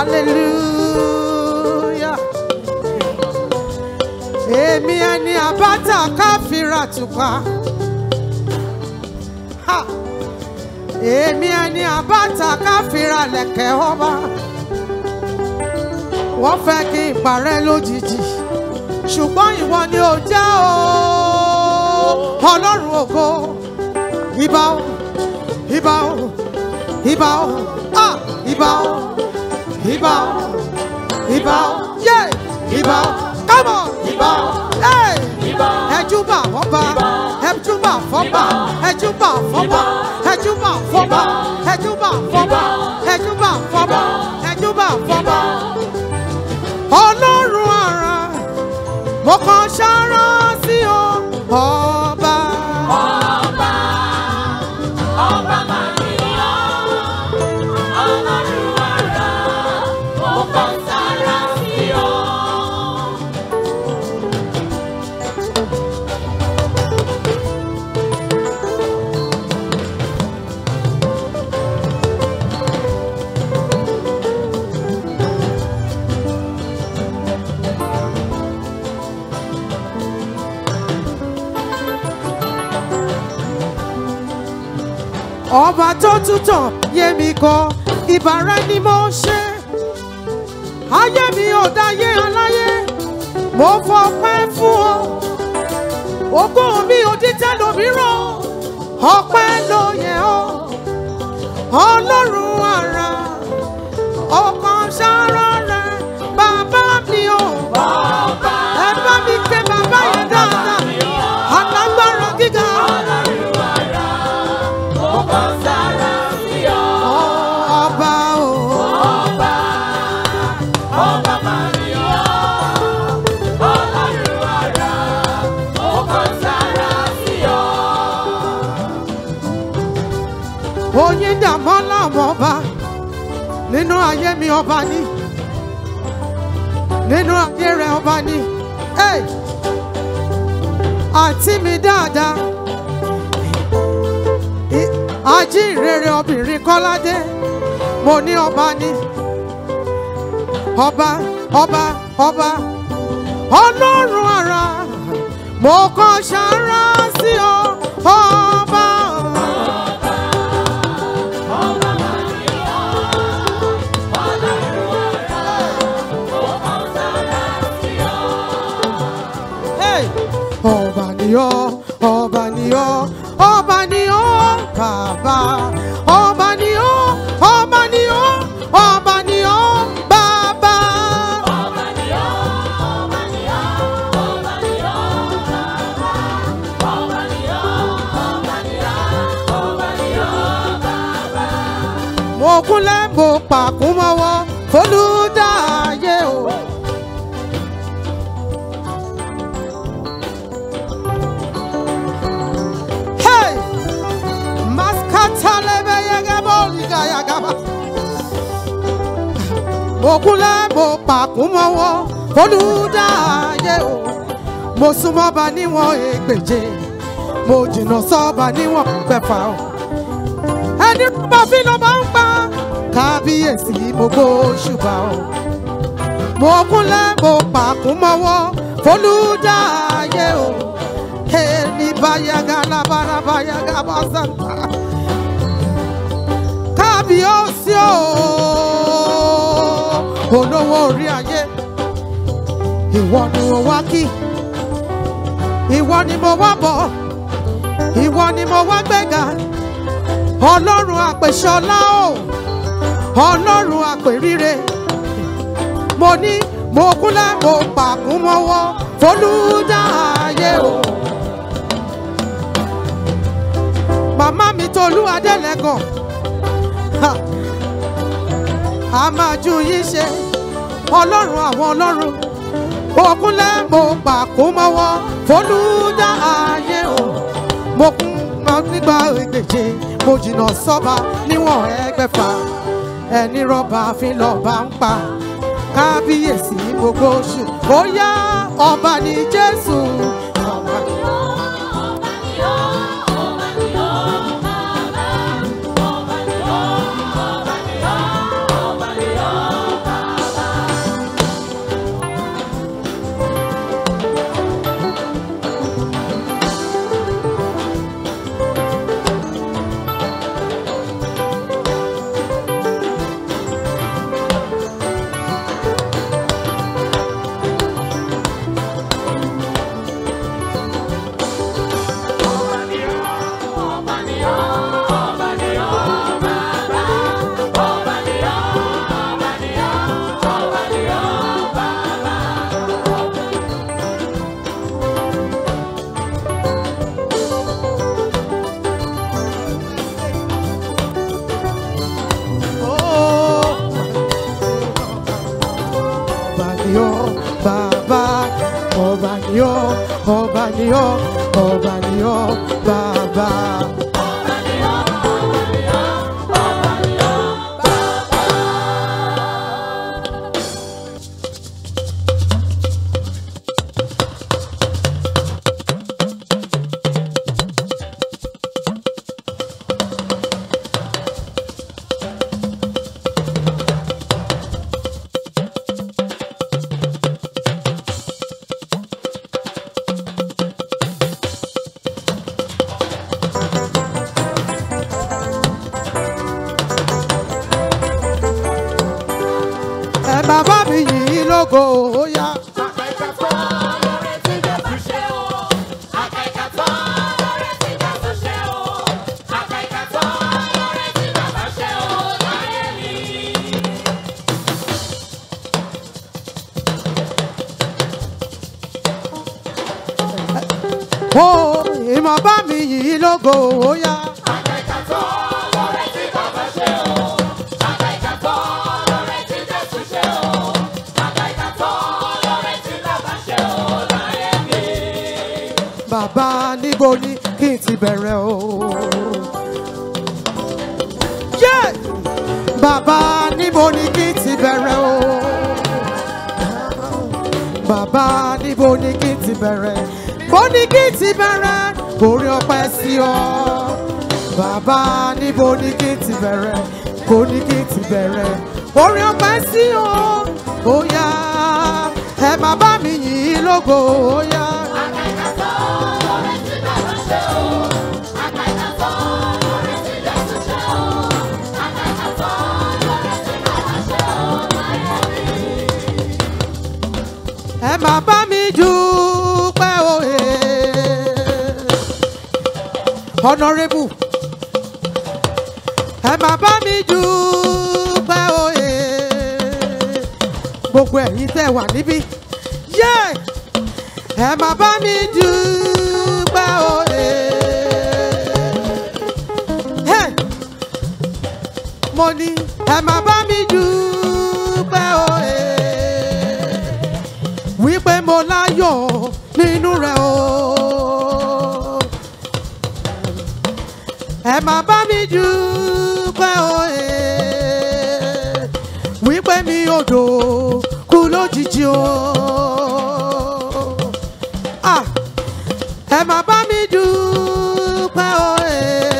hallelujah. èmi ẹni àbáta káfíra tùpá. Ha! èmi ẹni àbáta káfíra lẹ̀kẹ̀ ọba. wọ́n fẹ́ kí n parẹ́ lójijì ṣùgbọ́n ìwọ ni ò jẹ́ o ọlọ́run ògo ìbà o ìbà o ìbà o ah ìbà o ìbà o ìbà o yé ìbà o come on ìbà o hey ẹjúbà fọba ẹjúbà fọba ẹjúbà fọba ẹjúbà fọba ẹjúbà fọba ẹjúbà fọba ẹjúbà fọba ọlọ́run ara mo kàn ṣàrà sí ọ ọba. Ọba, ọba máa ní ọ́, ọlọ́run àrà, ó kàn sára sí ọ. ọba tó tútàn yé mi kọ ìbára ni mo ṣe ayé mi ò dáyé aláyé mo fọpẹ́ fún ọ ogún mi ò dítẹ́ lómìíràn ọpẹ́ ló yẹ ọ ọlọ́run ara ọkàn ṣàrà rẹ bàbá mi ò Ọba, ẹ bá mi ké bàbá yẹn dáadáa alágbára gíga ó kàn sára sí ọ. ọba o. Ọba, ọba máa ní ọ́, ọlọ́run àrà, ó kàn sára sí ọ. oyin dàmọ́ làwọn ọba nínú ayé mi ọba ní nínú ayé rẹ ọba ní Hey! àǹtí mi dáadáa I- ajínrere obìnrin kọ́ládé mo ní ọba ní ọba ọba ọba ọlọ́run ara mo kàn ṣàrà sí ọ ọba. Hey! ọba ni ọ́ ọba ni ọ́ ọba ni ọ́ bàbá ọba ni ọ́ ọba ni ọ́ ọba ni ọ́ bàbá. mo kúnlẹ̀ mo pàkún mọ́wọ́ olùdáyé o. Hey! Maskatalebe yegebo liga yagaba. Mo kúnlẹ̀ mo pàkún mọ́wọ́ olùdáyé o. Mo súnmọ́ ba níwọ̀n ẹgbẹ̀je. Mo jìnnà sọ́ba níwọ̀n pẹ̀fà o. Ẹni rúbọ fi ló máa ń pa. Kábíyèsí mo gbó ṣùgbà o. Mo kúnlẹ̀ mo pàkún mọ́wọ́ olùdáyé o. Ẹni báyaga lábára báyaga bá sàǹtà. Kábíyèsí o. Olówó orí ayé. Ìwọ ni mo wá kí. Ìwọ ni mo wá bọ̀. Ìwọ ni mo wá gbéga. Ọlọ́run àpèṣọlá o. Ọlọ́run àpèríre. Mo ní mo kúnlẹ̀ mo pàkún mọ́wọ́. Folúdáyé o. Màmá mi Tolú Adélẹ́gàn. Ha! A máa ju yín ṣe. Ọlọ́run àwọn ọlọ́run. Mo kúnlẹ̀ mo pàkún mọ́wọ́. Folúdáyé o. Mo kún mọ́ nígbà ìgbèje. Mo jìnnà sọ́ba níwọ̀n ẹgbẹ̀fà. Ẹni rọ́bà fi lọ́ba ń pa. Kábíyèsí gbogbo oṣù. Ó yá ọba ní Jésù. Ọba ní ni ọ́ bàbá ọba ni ọ́ ọba ni ọ́ ọba ni ọ́ bàbá. ẹ bàbá mi yìí lógo ó yá. ó ìmọ̀ bá mi yìí lógo ó yá. bàbá níbo ni kí n ti bẹ̀rẹ̀ o. Yeah! bàbá níbo ni kí n ti bẹ̀rẹ̀ o. bàbá níbo ni kí n ti bẹ̀rẹ̀ bó ní kí n ti bẹ̀rẹ̀ borí ọpẹ́ sí ọ. bàbá níbo ni kí n ti bẹ̀rẹ̀ bó ní kí n ti bẹ̀rẹ̀ borí ọpẹ́ sí ọ. ó yá ẹ má bá mi yìn ín lógo ó yá. ẹ má bá mi dúpẹ́ òye. honourable ẹ má bá mi dúpẹ́ òye. gbogbo ẹ̀yin tẹ́ wà níbí yé ẹ má bá mi dúpẹ́ òye. Hey! mo ní ẹ má bá mi dúpẹ́ òye wípé mo láyọ̀ nínú rẹ̀ o. ẹ má bá mi dúpẹ́ òye wípé mi ò dò kú lójijì o. Ah, ẹ má bá mi dúpẹ́ òye.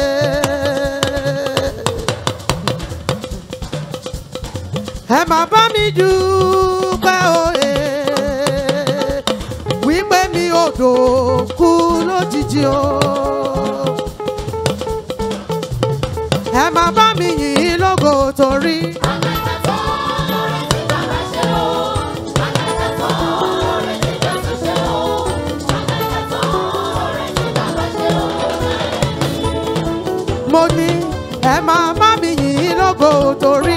ẹ má bá mi dúpẹ́ òye wípé mi ò dòkú lójijì o. ẹ má bá mi yìn ín lógo torí. mo ní ẹ má bá mi yìn ín lógo torí.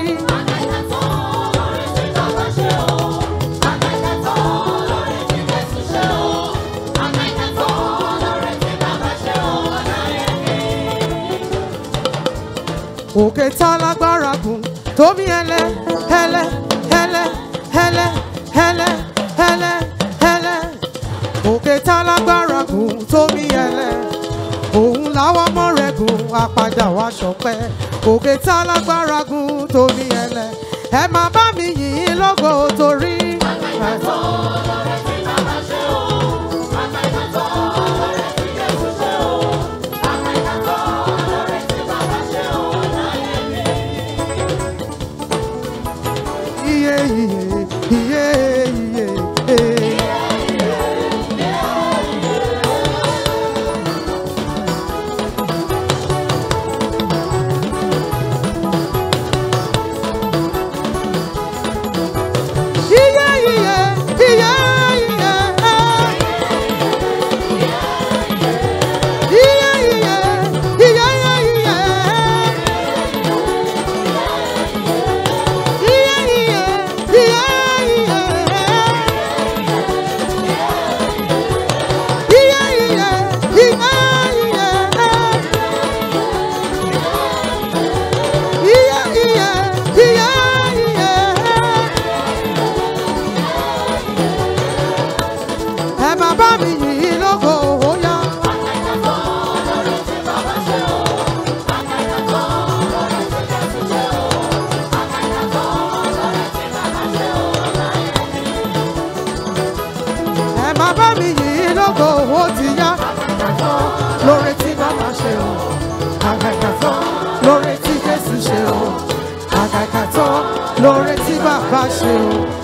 òkè tá lágbára gùn tómi ẹlẹ ẹlẹ ẹlẹ ẹlẹ ẹlẹ ẹlẹ ẹlẹ òkè tá lágbára gùn tómi ẹlẹ òun làwọn ọmọ rẹ̀ gùn apàdà wá ṣọpẹ́ òkè tá lágbára gùn tómi ẹlẹ ẹ má bá mi yìn ín lógo torí. iye iye iye iye iye. Iye iye iye iye. Iye iye iye iye. Iye iye iye ṣe o àgàgà tán lóore tí jésù ṣe o àgàgà tán lóore tí bàbá ṣe o